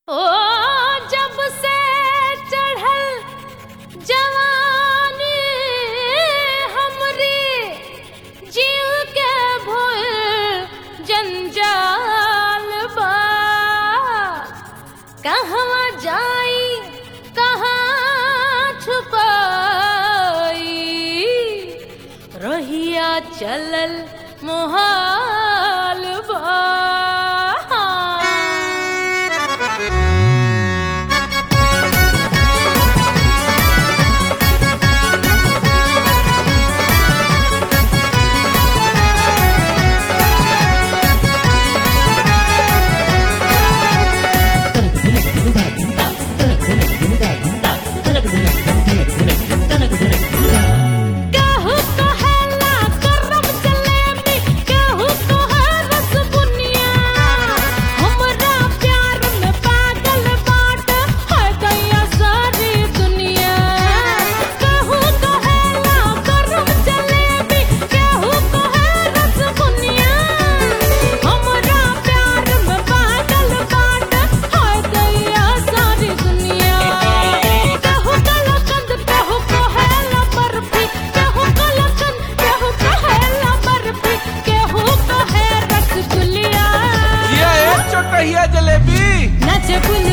ओ जब से चढ़ल जवानी हमरी जीव के भूल जंजाल बा कहवा जाई कहाँ छुपाई रहिया चलल मोहाल बा केहू कहेला गरम जलेबी, केहू कहे रसबुनिया। हमरा प्यार में पागल बाटे, है दैया सारी दुनिया। केहू कहेला गरम जलेबी, केहू कहे रसबुनिया। हमरा प्यार में पागल बाटे, है दैया सारी दुनिया। केहू कलाकंद, केहू कहेला बर्फी, केहू कलाकंद, केहू कहेला बर्फी, केहू कहे रसगुल्लिया। ये एक चोटहिया जलेबी नाचे बुल